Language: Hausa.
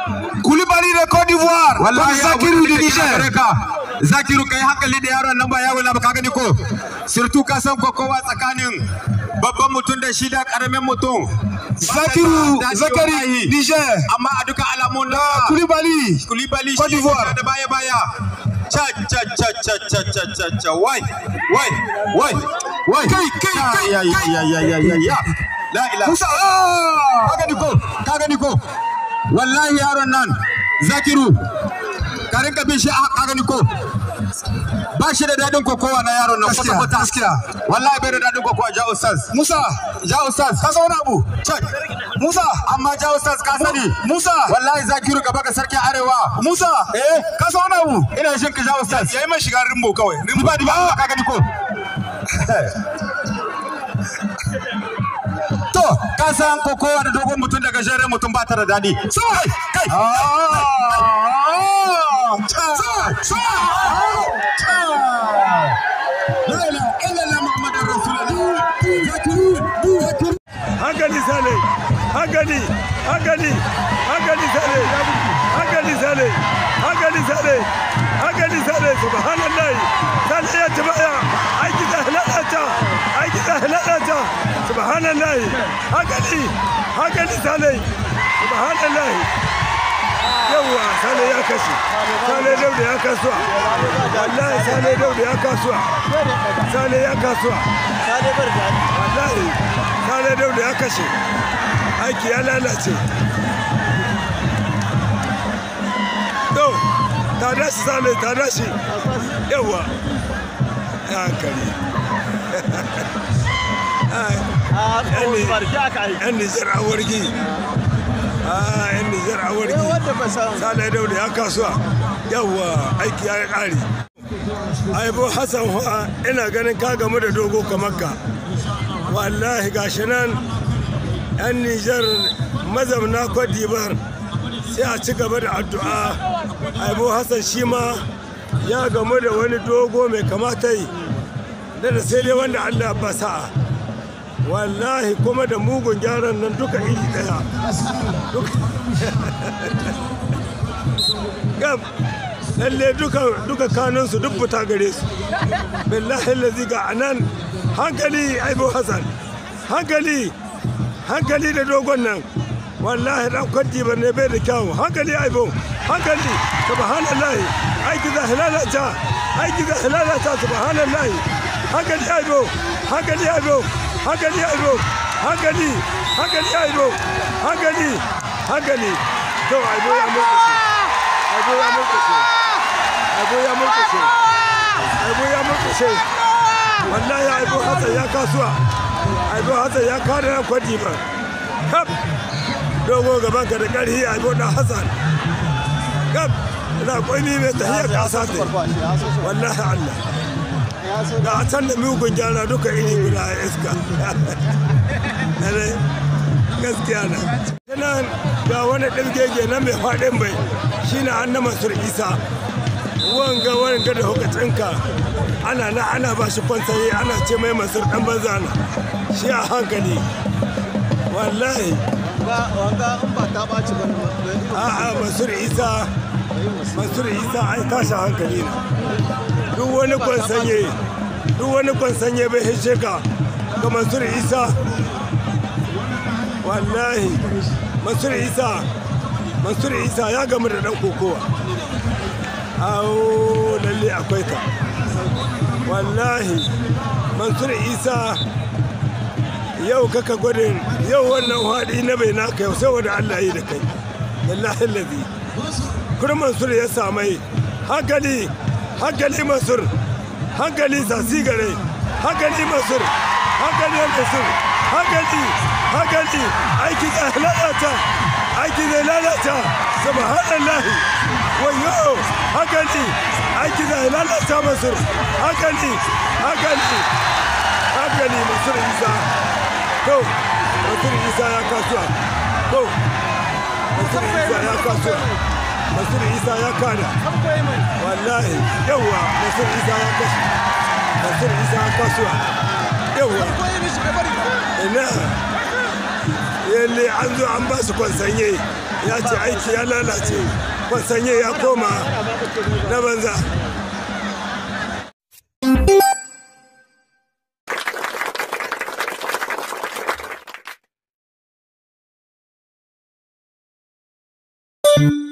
Koulibaly da Cote d'Ivoire wallahi Zakiru da Niger zakiru kai hankali da yaron nan ba yawo na ka gani ko surtu ka san ko kowa tsakanin babban mutum da shi da karamin mutum Zakiru Zakari Niger amma a duka alamun da Koulibaly kulibali Cote shi d'Ivoire. da baya baya cha cha cha cha cha cha cha cha wai wai wai wai Kai, kai, kai, ya ya ya ya ya ya ya la ilaha Musa ah! ka gani ko ka gani ko wallahi yaron nan zakiru ka rinka bin shi a- ka gani ko ba shi da daɗin kokowa na yaron nan Gaskiya, kwata-kwata gaskiya. wallahi bai da daɗin kokowa ja ustaz Musa ja ustaz ka san wani abu Check. Musa amma ja ustaz ka sani Musa wallahi zakiru gaba ga sarkin arewa Musa Eh? ka san wani abu ina shin ka ja ustaz yayi mai shiga rimbo kawai Rimba ba ba ka gani ko to ka san kokowa da dogon mutum da gajeren mutum ba ta da daɗi sai kai hankali sale hankali hankali hankali sale hankali sale hankali sale hankali sale subhanallah sale ya tabaya aiki da halalata aiki da halalata subhanallah hankali hankali sale subhanallah yawwa sale ya kashe sale dauda ya kasuwa wallahi sale dauda ya kasuwa sale ya kasuwa wallahi sale dauda ya kashe aiki ya lalace to ta dashi sale ta dashi yawa ya hankali yan nijar a wargi yan nijar a wargi sale dauda ya kasuwa yawa aiki ya ƙari aibo hassan wa ina ganin ka gamu da dogo kamar ka wallahi gashi nan yan nijar mazamna kwadibar sai a ci gaba da addu'a aibo hassan shi ma ya gamu da wani dogo mai kamata yi da da sai dai wanda allah ba sa'a wallahi kuma da mugun gyaran nan duka iri daya gab lalle duka duka kanunsu duk fita gare su billahi lazi ga anan hankali aibo hassan hankali hankali da dogon nan wallahi dan kwanti ba ne bai da kyawu hankali aibo hankali subhanallahi aiki da halalata aiki da halalata subhanallahi hankali aibo hankali aibo hankali aibo hankali hankali aibo hankali hankali to aibo ya murkushe aibo ya murkushe aibo ya murkushe aibo ya murkushe wallahi aibo hassan ya kasuwa aibo hassan ya kare na kwadi ba kap dogo gaban ka da karhi aibo da hassan kap ina kwami mai tahiyar kasa ta wallahi allah ga a can da mugun gyara duka iri guda a iska gaskiya na nan ga wani ɗirgege na mai faɗin bai shi na an na masur isa wanga wanga da hukacinka ana na ana ba shi kwansaye ana ce mai masur ɗan banza na shi a hankali wallahi wanga in ba ta ɓaci ba a'a masur isa masur isa ai tashi hankali na duk wani kwansanye duk wani kwansanye bai hishe ka ga mansur isa wallahi mansur isa mansur isa ya gamu da dan kokowa awo lalle akwai ka wallahi mansur isa yau kaka gwadin yau wannan haɗi na bai naka yau sai wanda allah yi da kai wallahi lazi kuma mansur ya samai hankali hankali mansur hankali sasi gare hankali mansur hankali mansur hankali hankali aiki zai lalata aiki zai lalata subhanallahi wayo hankali aiki zai lalata mansur hankali hankali hankali mansur isa to mansur isa ya kasuwa to mansur isa ya kasuwa mansur isa ya kada wallahi yawa mansur isa ya kashi mansur isa ya kasuwa yawa ina yalle an zo an ba su kwansanye ya ce aiki ya lalace kwansanye ya koma na banza thank you